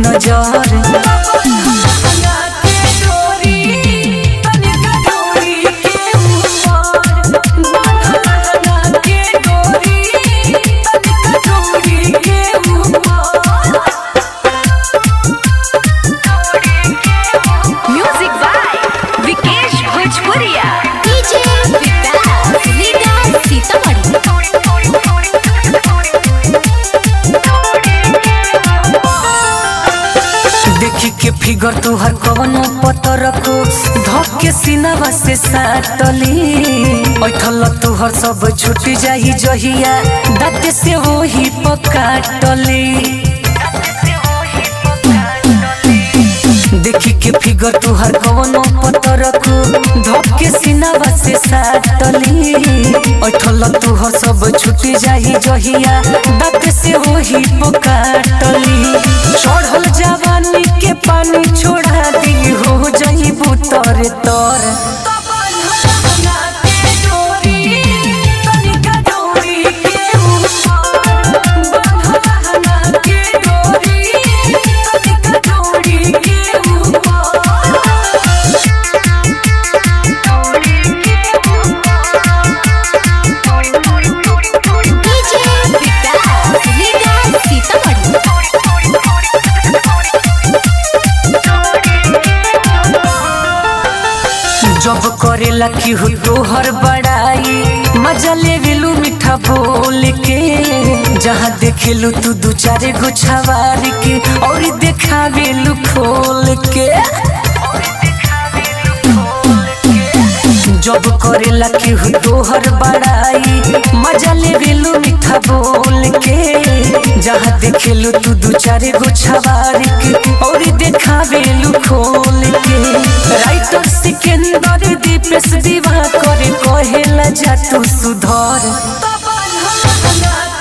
नजर music by Vikesh भोजपुरिया DJ विकास leader Sitamarhi देखी के फिगर तुहर कवनो पतर को धक के सीनावा से साटली बैठल तुहर सब छूट जाई जहिया दाँत से वही पकाटली देखी के फिगर तुहर कवनो पतर को धक के सीनावा से साटली बैठल तुहर सब छूट जाई जहिया दाँत से वही पकाटली चढ़ल जवानी के पानी छोड़ा दी हो जाई बुतर तर डीजे विकास लीडर सीतामढ़ी जब करेला की हो तोहर बड़ाई मजा ले गेलू मीठा बोल के जहाँ देखेलू तू दू चारे गो छवार के और देखावेलू खोल के जब करेला की हो तोहर बड़ाई मजा ले गेलू मीठा बोल के जहाँ देखेलू तू दू चारे गो छवार के और देखावेलू खोल के राइटर सिकंदर दीपेश दीवा करे कहेला जा तू सुधर